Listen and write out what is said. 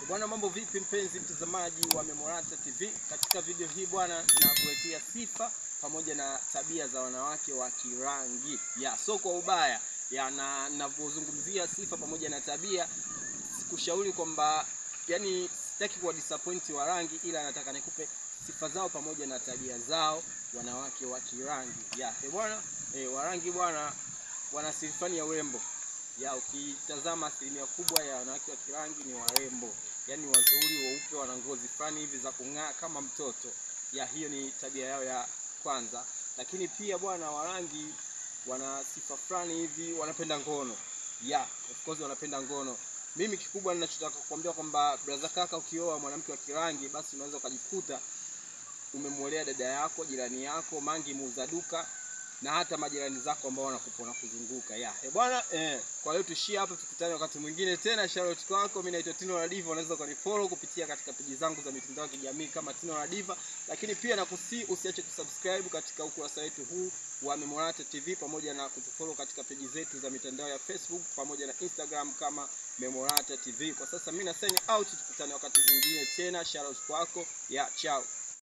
Bwana, mambo vipi mpenzi mtazamaji wa Memorata TV? Katika video hii bwana, nakuletea sifa pamoja na tabia za wanawake wa Kirangi ya so kwa ubaya ya na ninapozungumzia sifa pamoja na tabia, sikushauri kwamba yani, sitaki kuwa disappoint wa rangi, ila nataka nikupe sifa zao pamoja na tabia zao wanawake wa Kirangi ya eh bwana eh, Warangi bwana wana sifa ya urembo ya ukitazama asilimia kubwa ya wanawake wa Kirangi ni warembo, yaani wazuri, weupe, wana ngozi fulani hivi za kung'aa kama mtoto. Ya hiyo ni tabia yao ya kwanza, lakini pia bwana Warangi wana sifa fulani hivi, wanapenda ngono. Ya of course wanapenda ngono. Mimi kikubwa ninachotaka kukwambia kwamba brother kaka, ukioa mwanamke wa Kirangi basi unaweza ukajikuta umemwolea dada yako, jirani yako, mangi muuza duka na hata majirani zako ambao wanakupona kuzunguka ya eh bwana eh. Kwa hiyo tushie hapa, tukutane wakati mwingine tena. Shout kwako, mimi naitwa Tino la Diva. Unaweza ukanifollow kupitia katika peji zangu za mitandao ya kijamii kama Tino la Diva, lakini pia nakusii usiache kusubscribe katika ukurasa wetu huu wa Memorata TV pamoja na kutufollow katika peji zetu za mitandao ya Facebook pamoja na Instagram kama Memorata TV. Kwa sasa mimi na sign out, tukutane wakati mwingine tena. Shout kwako ya chao.